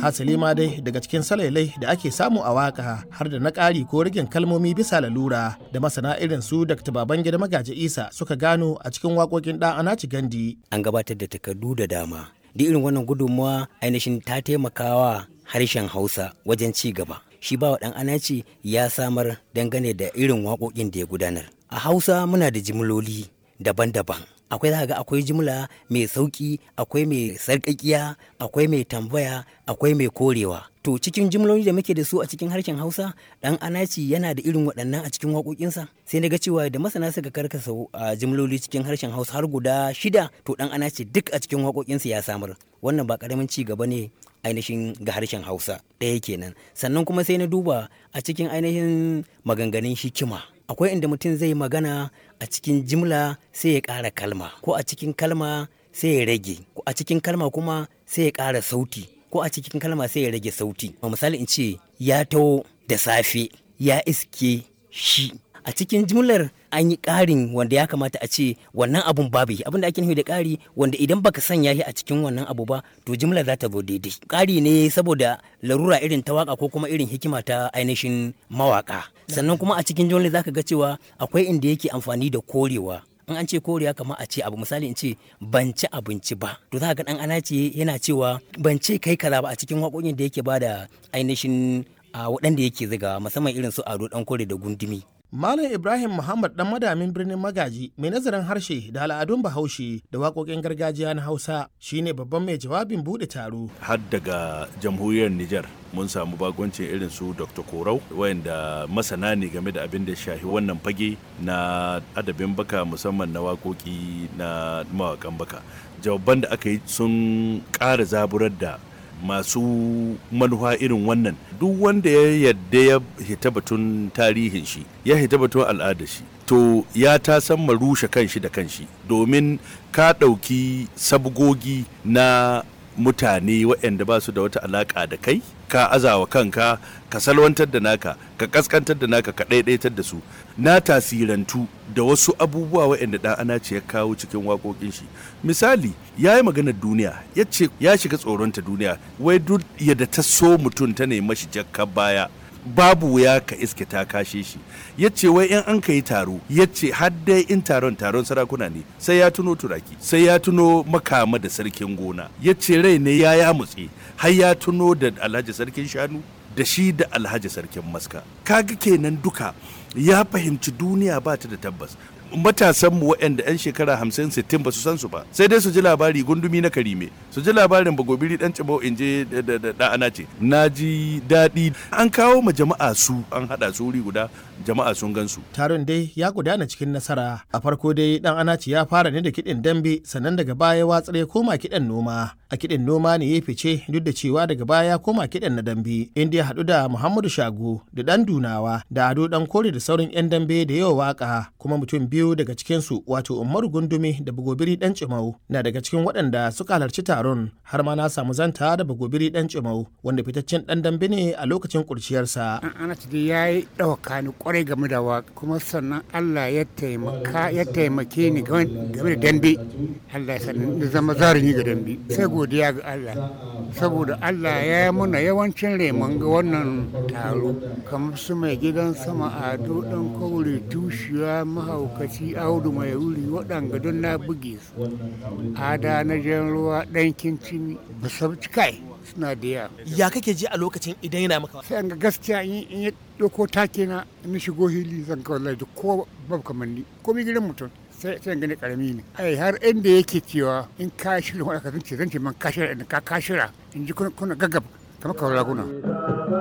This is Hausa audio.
hasali ma dai daga cikin salailai da ake samu a waka har da na ƙari ko rigin kalmomi bisa lalura da masana irin su dr babangida magaji isa suka gano a cikin waƙoƙin ɗan anaci gandi an gabatar da takardu da dama da irin wannan gudunmawa ainihin ta taimakawa harshen hausa wajen ci gaba shi bawa ɗan anaci ya samar dangane da irin waƙoƙin da ya gudanar a hausa muna da jimloli daban-daban akwai za ga akwai jimla mai sauki akwai mai sarƙaƙiya akwai mai tambaya akwai mai korewa to cikin jimloli da muke da su a cikin harshen hausa dan anaci yana da irin waɗannan a cikin waƙoƙinsa sai na ga cewa da masana suka karkasa a jimloli cikin harshen hausa har guda shida to dan anaci duk a cikin waƙoƙinsa ya samar wannan ba ƙaramin ci gaba ne ainihin ga harshen hausa ɗaya kenan sannan kuma sai na duba a cikin ainihin maganganun hikima akwai inda mutum zai magana a cikin jimla sai ya ƙara kalma ko a cikin kalma sai ya rage ko a cikin kalma kuma sai ya ƙara sauti ko a cikin kalma sai ya rage sauti misali in ce ya taho da safe ya iske shi a cikin jimlar an yi ƙarin wanda ya kamata a ce wannan abun babu abin da ake nufi da ƙari wanda idan baka sanya shi a cikin wannan abu ba to jimlar za ta zo daidai ƙari ne saboda larura irin ta waka ko kuma irin hikima ta ainihin mawaka sannan kuma a cikin jimlar zaka ga cewa akwai inda yake amfani da korewa in an ce koriya kamar a ce abu misali in ce ban ci abinci ba to za ga dan ana ce yana cewa ban ce kai kaza ba a cikin waƙoƙin da yake bada ainihin a waɗanda yake ziga musamman irin su ado dan kore da gundumi Malam Ibrahim Muhammad dan madamin birnin Magaji mai nazarin harshe da al'adun Bahaushe da waƙoƙin gargajiya na Hausa shine babban mai jawabin buɗe taro. Har daga jamhuriyar Nijar mun samu bagoncin irin su Dr. Korau wayanda masana ne game da abin da shahi wannan fage na adabin baka musamman na waƙoƙi na mawaƙan baka. Jawaban da aka yi sun ƙara zaburar da masu manufa irin wannan duk wanda ya yadda ya hita batun tarihin shi ya hita batun al'adar shi to ya ta san rushe kanshi da kanshi domin ka ɗauki sabgogi na mutane waɗanda ba su da wata alaƙa da kai ka azawa kanka ka salwantar da naka ka kaskantar da naka ka ɗaiɗaitar da su na tasirantu da wasu abubuwa waɗanda ɗan ana ce ya kawo cikin waƙoƙin shi misali ya yi maganar duniya ya ce ya shiga tsoronta duniya wai duk yadda ta so mutum ta nemi shi jakka baya babu wuya ka iske ta kashe shi ya ce wai in an ka yi taro ya ce dai in taron taron sarakuna ne sai ya tuno turaki sai ya tuno makama da sarkin gona ya ce rai ne ya ya mutse har ya tuno da alhaji sarkin shanu da shi da alhaji sarkin maska kaga kenan duka ya fahimci duniya ba ta da tabbas matasan mu waɗanda 'yan shekara hamsin sittin ba su san su ba sai dai su ji labari gundumi na karime su ji labarin bagobiri dan cibau in je da ana ce na ji daɗi an kawo ma jama'a su an haɗa su wuri guda jama'a sun gan su taron dai ya gudana cikin nasara a farko dai dan anaci ya fara ne da kiɗin dambe sannan daga baya watsar ya koma kiɗan noma a kiɗin noma ne ya fice duk da cewa daga baya ya koma kiɗan na dambe inda ya haɗu da muhammadu shago da ɗan dunawa da ado ɗan kore da sauran 'yan dambe da yawa waka kuma mutum biyu daga cikinsu wato umaru gundumi da bagobiri ɗan cimau na daga cikin waɗanda suka halarci taron har ma na samu zanta da bagobiri ɗan cimau wanda fitaccen ɗan dambe ne a lokacin kurciyarsa. ana dai ya yi ɗauka ni kwarai game da waka kuma sannan allah ya taimaka ya taimake ni game da dambe allah ya sani zama zarumi ga dambe sai godiya ga allah saboda allah ya yi muna yawancin reman ga wannan taro kamar su mai gidan sama ado ɗan kaure tushiya mahaukaci audu mai wuri waɗanga don na buge su ada na jan ruwa ɗan kincin basabci kai suna da yawa ya kake ji a lokacin idan yana maka sai an ga gaskiya in ya ɗauko take na in shigo hili zan kawai lai ko babu kamanni ko mi gidan mutum sai sai gani karami ne ai har inda yake cewa in ka shirya wani ka zance zance man ka shirya in ka ka shirya in ji kuna gaggab kamar kawai raguna